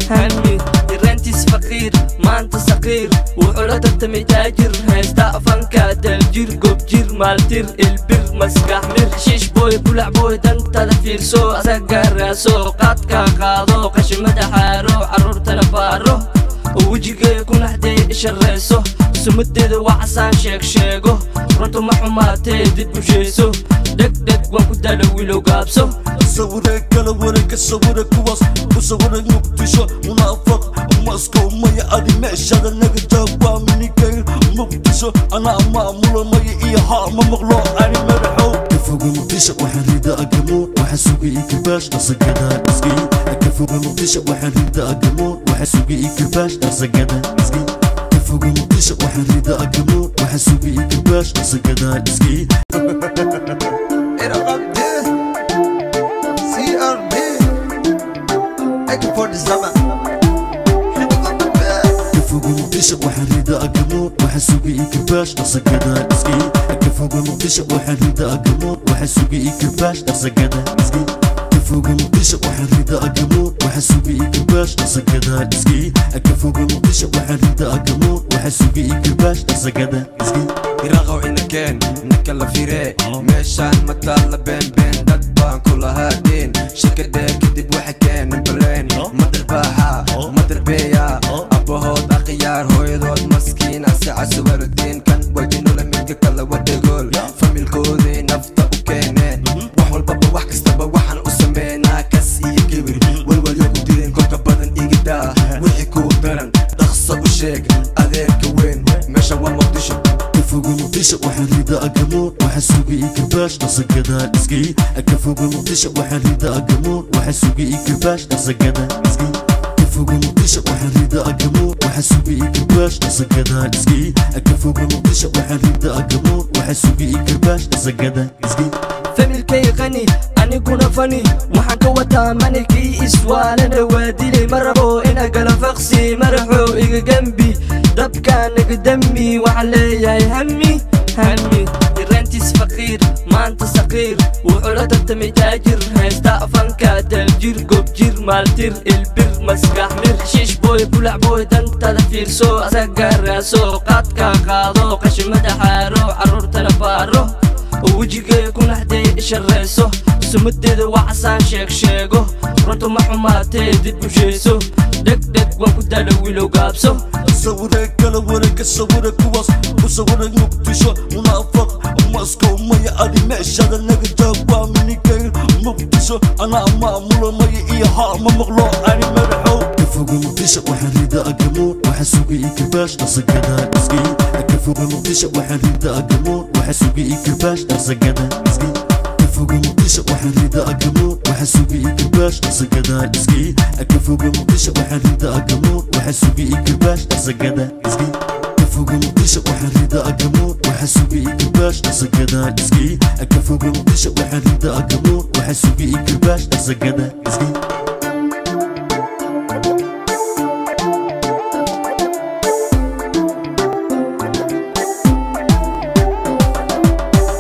hami yarantiis faqiir maanta saqiir wuxuu la tartamay taajir haysta afanka daljir gobjir maaltir ilbir maskax mir shiish booy bulac booy dantada fiirso asaga raaso qaadka qaado qashimada xaaro carruurtana baaro oo wejigee ku naxdee ishareyso sumadeeda waa casaan sheeg sheego runtu ma xumaatee dib u sheeso dhegdheg waan ku daala wiilow gaabso sawiree kala wareega sawire kuwaas ku sawira muqdisho munaafaq maskow maya adi meeshada naga jaag waa minikayr muqdisho anaa maamula maya iyo haa ma maqlo ani madaxow kafoga muqdisho waxaan rida agamoon waxa suga ii karbaash dhaqsagada iskii kafoga muqdisho waxaan rida agamoon waxa suga ii karbaash dhaqsagada iskii kafoga muqdisho waxaan rida agamoon waxa suga ii karbaash dhaqsagada iskii Iraqabdi CRB Eko for the summer kafoga muqdisho waxaan rida agamoon waxa suga ii karbaash dhaqsagada iskii kafoga muqdisho waxaan rida agamoon waxa suga ii karbaash dhaqsagada iskii kafoga muqdisho waxaan rida agamoon waxa suga ii karbaash dhaqsagada iskii kafoga muqdisho waxaan rida agamoon waxa suga ii karbaash dhaqsagada iskii iraqow inakeen ninka la fire meeshaan mataalla beenbeen dad baan ku lahaadeen shirkadee kadib waxa keenan bareen madarbaaxa madarbeeya abbahood akhyaar hooyadood maskiin asaca suwardiin kan wajinula midka kala wadhagool familkoodii nafta u keeneen wax walbaba wax kastaba waxaan u sameynaa kas iyo kibir walwalyo ku direen kolka badan igidaa wixii kuu daran dhaqso u sheeg adeerka weyn meesha waa muqdisho kafoga muqdisho waxaan rida agamoon waxa suga ii karbaash dhaqsagada iskii kafoga muqdisho waxaan rida agamoon waxa suga ii karbaash dhaqsagada iskii kafoga muqdisho waxaan rida agamoon waxa suga ii karbaash dhaqsagada iskii kafoga muqdisho waxaan rida agamoon waxa suga ii karbaash dhaqsagada iskii familkay qani aniguna fani waxaan ka wataa manikii iswaalana waa dilay ma rabo ina gala faqsi maraxow iga gembi dabkaan iga dami waxaan leeyahay hami hami yarantiis faqiir maanta saqiir wuxuu la tartamay taajir haysta afanka daljir gobjir maaltir ilbir maskax mir shiish booy bulac booy dantada fiirso asaga raaso qaadka qaado qashimada xaaro carruurtana baaro oo wejigee ku naxdee ishareyso sumadeeda waa casaan sheeg sheego runtu ma xumaatee dib u sheeso dhegdheg waan ku daala wiilow gaabso sawiree kala wareega sawire kuwaas ku sawira muqdisho munaafaq maskow maya adi meeshada naga jaag waa minikayr muqdisho anaa maamula maya iyo haa ma maqlo ani madaxow kafoga muqdisho waxaan rida agamoon waxa suga ii karbaash dhaqsagada iskii kafoga muqdisho waxaan rida agamoon waxa suga ii karbaash dhaqsagada iskii kafoga muqdisho waxaan rida agamoon waxa suga ii karbaash dhaqsagada iskii kafoga muqdisho waxaan rida agamoon waxa suga ii karbaash dhaqsagada iskii kafoga muqdisho waxaan rida agamoon waxa suga ii karbaash dhaqsagada iskii kafoga muqdisho waxaan rida agamoon waxa suga ii karbaash dhaqsagada iskii